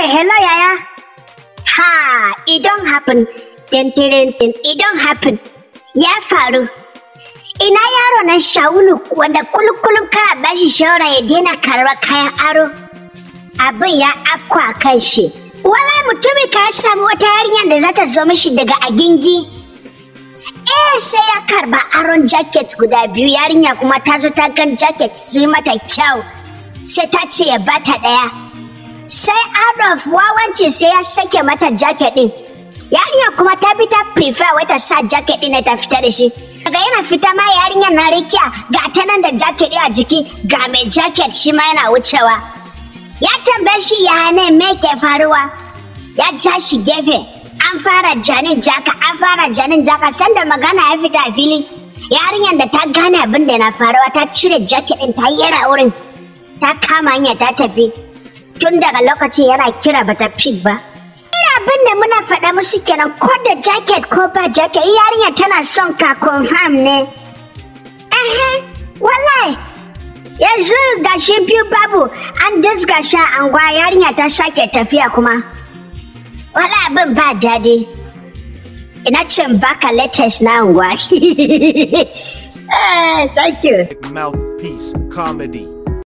hello yaya. Ha, it don't happen. Tin tin tin, it don't happen. Ya faru. Ina yaro na Shaulu wanda kulkulun ka bashi shawara ya daina karɓar kayan aro. Abin ya afko a kan shi. Wala mutumin ka ya samu wata yarinyar da za ta zo mishi daga agingi. Eh sai ya karba aron jacket guda biyu yarinya kuma ta zo ta gan jacket su yi mata kyau. Sai ta ce ya bata ɗaya. Sai out of wawanci sai ya sake mata jacket ɗin. Yarinya kuma ta bi ta prefer wata sa jacket ɗin ta fita da shi. Daga yana fita ma yarinyar na rikiya ga ta nan da jacket ɗin a jiki ga mai jacket shi ma yana wucewa. Ya tambaye shi ya ne me ke faruwa? Ya ja shi gefe. An fara janin jaka, an fara janin jaka sanda magana ya fita a fili. Yarinyar da ta gane abin da na faruwa ta cire jacket ɗin ta yera wurin. Ta kama hanya ta tafi. Tun daga lokacin yana kira bata pick ba. Ina abin da muna faɗa musu kenan ko da jacket ko ba jacket yarinya tana son ka confirm ne. Ehe, wallahi. Yanzu ga shi biyu babu an disga sha anguwa yarinya ta sake tafiya kuma. Wala abin ba daɗi. Ina cin baka latest na anguwa. Eh, Thank you. Mouthpiece Comedy.